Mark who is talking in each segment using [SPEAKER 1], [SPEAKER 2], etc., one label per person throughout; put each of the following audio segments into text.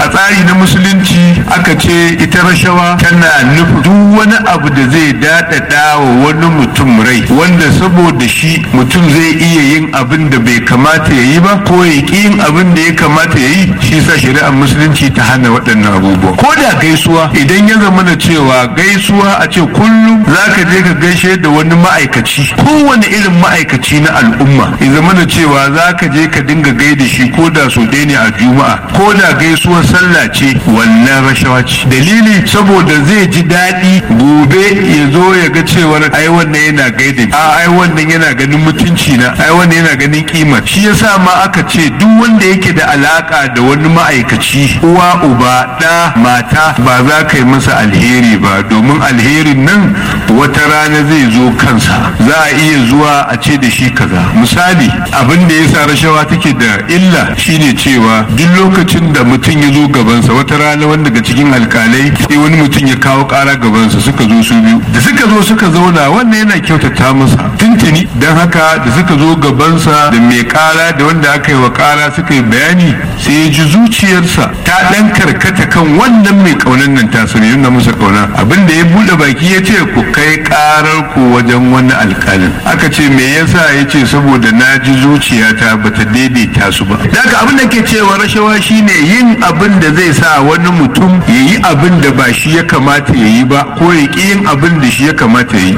[SPEAKER 1] tsari na musulunci aka ce ita rashawa tana nufin duk wani abu da zai daɗaɗa wa wani mutum rai wanda saboda shi mutum zai iya yin abin da bai kamata ya yi ba ko ya ƙi yin abin da ya kamata ya yi shi sa shari'ar musulunci ta hana waɗannan abubuwa ko da gaisuwa idan ya zama na cewa gaisuwa a ce kullum za ka je ka gaishe da wani ma'aikaci kowane irin ma'aikaci na al'umma ya zama na cewa za ka je ka dinga gaida shi ko da so ɗaya ne a juma'a ko da gaisuwar sallah ce wannan rashawa ce dalili saboda zai ji daɗi gobe ya zo ya ga cewar ai wannan yana gaida a ai wannan yana ganin mutunci na ai wannan yana ganin kima shi yasa ma aka ce duk wanda yake da alaka da wani ma'aikaci uwa uba ɗa mata ba za ka yi masa alheri ba domin alherin nan wata rana zai zo kansa za a iya zuwa a ce da shi kaza misali abin da yasa rashawa take da illa shine cewa duk lokacin da mutum ya zo gabansa wata rana wanda daga cikin alkalai sai wani mutum ya kawo kara gabansa suka zo su biyu da suka zo suka zauna wannan yana kyautata masa tuntuni don haka da suka zo gabansa da mai kara da wanda aka yi wa kara suka yi bayani sai ya ji zuciyarsa ta dan karkata kan wannan mai kaunan nan ta sani nuna masa kauna abin da ya bude baki ya ce ku kai karar ku wajen wani alkalin aka ce me yasa ya ce saboda na ji zuciyata bata daidaita su ba daga abin da ke cewa rashawa shine yin abin da zai sa wani mutum ya yi abin da ba shi ya kamata ya yi ba ko ya ƙi yin abin da shi ya kamata ya yi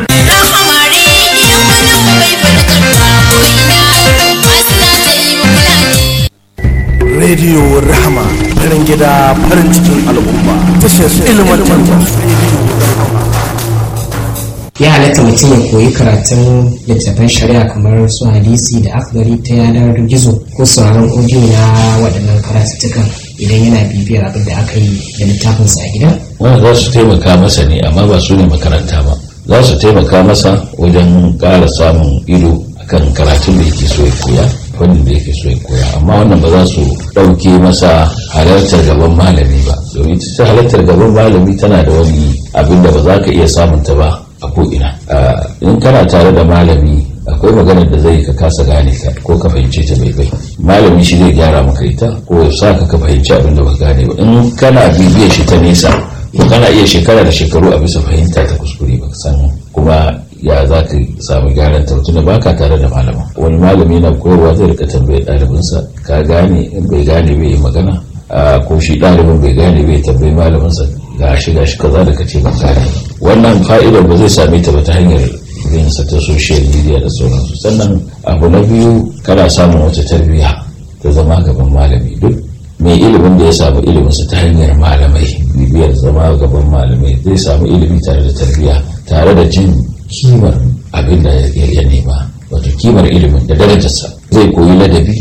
[SPEAKER 2] rediyo rahama farin gida farin cikin al'umma tashar ilmantarwa
[SPEAKER 3] ya halatta mutum ya koyi karatun littattafan shari'a kamar su hadisi da akhdari ta yanar gizo ko sauraron audio na waɗannan karatuttukan idan yana bibiyar abin da aka yi da littafinsa a gida
[SPEAKER 4] wanda za su taimaka masa ne amma ba su ne makaranta ba za su taimaka masa wajen ƙara samun ido akan karatun da yake so ya koya fannin da yake so ya koya amma wannan ba za su ɗauke masa halartar gaban malami ba domin ta halartar gaban malami tana da wani abin da ba za ka iya samunta ba a ko'ina in kana tare da malami akwai maganar da zai ka kasa gane ka ko ka fahimce ta bai bai malami shi zai gyara maka ita ko ya sa ka ka fahimci abin da ba gane ba in kana bibiyar shi ta nesa to kana iya shekara da shekaru a bisa fahimta ta kuskure ba san kuma ya za ka samu gyaran ta tunda baka tare da malamin wani malami na koyarwa zai rika tambayar ɗalibinsa ka gane in bai gane bai yi magana ko shi ɗalibin bai gane bai tambayi malaminsa ga shi ga shi kaza da kace ban gane wannan fa'idar ba zai same ta ba ta hanyar yin sa ta social media da sauransu sannan abu na biyu kana samun wata tarbiyya ta zama gaban malami duk mai ilimin da ya samu iliminsa ta hanyar malamai bibiyar zama gaban malamai zai samu ilimi tare da tarbiyya tare da jin kimar abin da ya nema wato kimar ilimin da darajarsa zai koyi ladabi